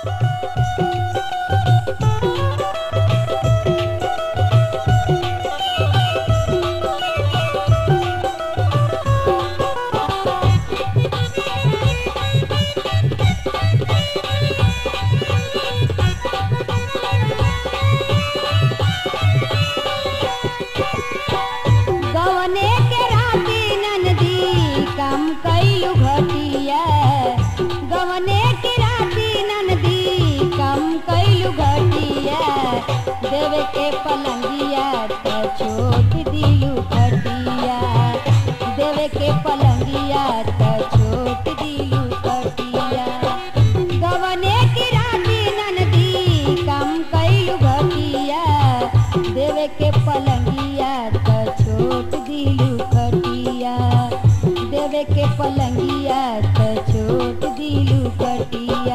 गवने के राती ननदी कम कैलू घटिया गवने के राती ननदी कम कैलू घटिया देवे के पलंगिया त छोट दिलू घटिया देवे के पलंगिया त छोट दिलू घटिया गवने की राती ननदी कम कैलू घटिया देवे के पलंगिया त छोट दिलू खटिया देवे के पलंगिया त छोट दिलू खटिया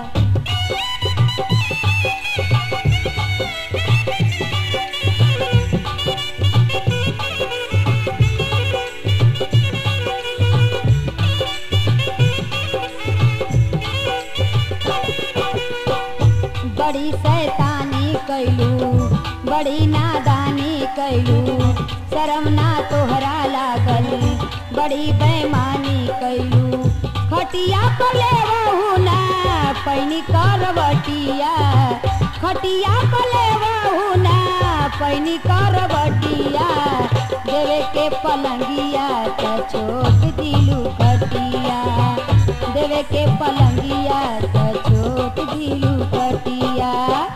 बड़ी शैतानी कैलू बड़ी नादानी कैलू शरम ना तोहरा लागल बड़ी बेमानी कैलू खटिया पर ले ना पैनी करवटिया खटिया पर ले ना पैनी करवटिया देवे के पलंगिया त छोट दिलू खटिया देवे के पलंगिया त छोट दिलू खटिया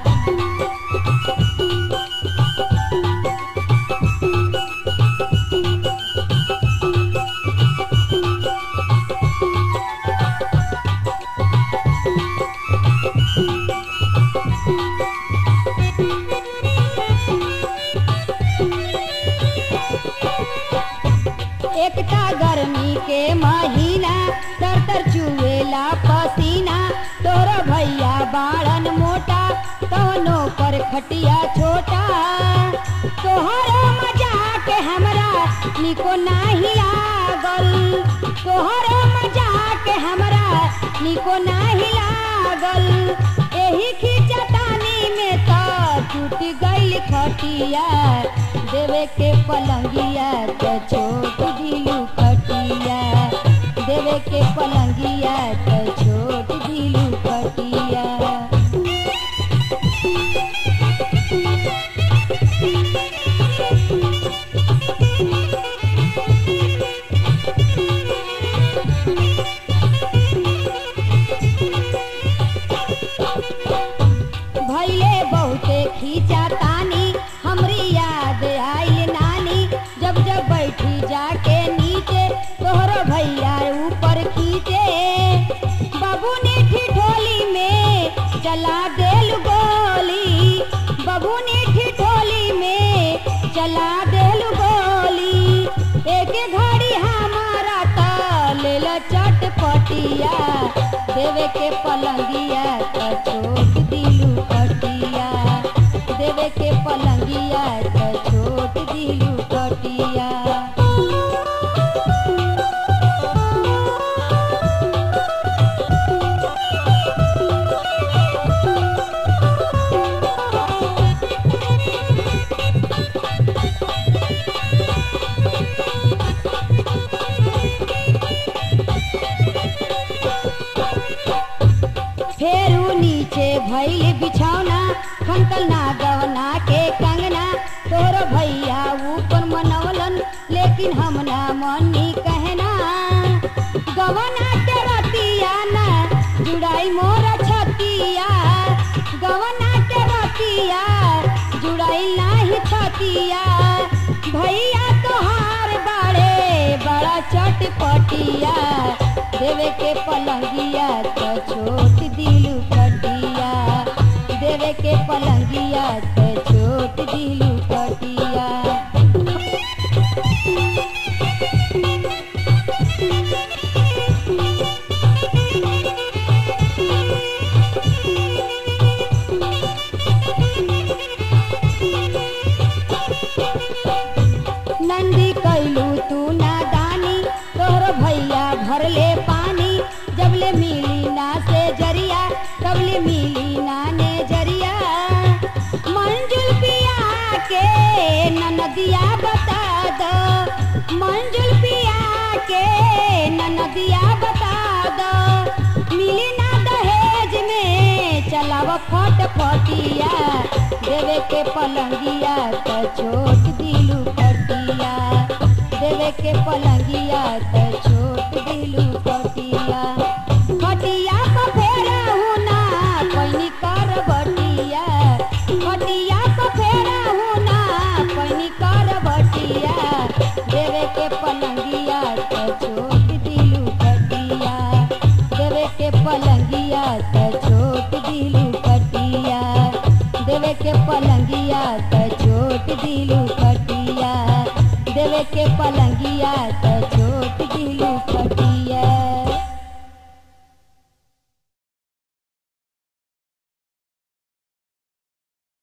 एकता गर्मी के महीना तर तर चुएला पसीना तोर भैया बाड़न मोटा कौनो पर खटिया छोटा तोहरो मजा के हमरा निको नाही लागल तोहरो मजा के हमरा निको नाही लागल एही खिचतानी में त टूट गइल खटिया देवे के पलंगिया त छोट दिलू खटिया देवे के पलंगिया त छोट दिलू खटिया भैले बहुते खींचा तानी हमरी याद आइल नानी जब जब बैठी जाके नीचे तोहरो भैया ऊपर खींचे बाबू ने ठिठोली में चला देल गोली बाबू ने ठिठोली में चला देल गोली एक घड़ी हमारा तल चटपटिया देवे के पलंगिया त छोट दिलू कटिया देवे के पलंगिया त छोट दिलू कटिया फेरू नीचे भैल बिछौना खनकल ना गवना के कंगना तोर भैया ऊपर मनवलन लेकिन हम ना मनी कहना गवना के रतिया ना जुड़ाई मोर छतिया गवना के रतिया जुड़ाई नाही छतिया भैया तोहार बाड़े बड़ा चटपटिया देवे के पलंगिया त छोट दिलू कटिया देवे के पलंगिया त छोट दिलू कटिया नंदी कैलू तू नादानी तोहर भैया भरले पानी जबले मिली फटिया देवे के पलंगिया त छोट दिलू कटिया देवे के पलंगिया त छोट दिलू कटिया खटिया क फेरा हुना पैनी कर बटिया खटिया क फेरा हुना पैनी कर बटिया देवे के पलंगिया त छोट दिलू कटिया देवे के पलंगिया त छोट दिलू कटिया देवे के पलंगिया त छोट दिलू कटिया देवे के पलंगिया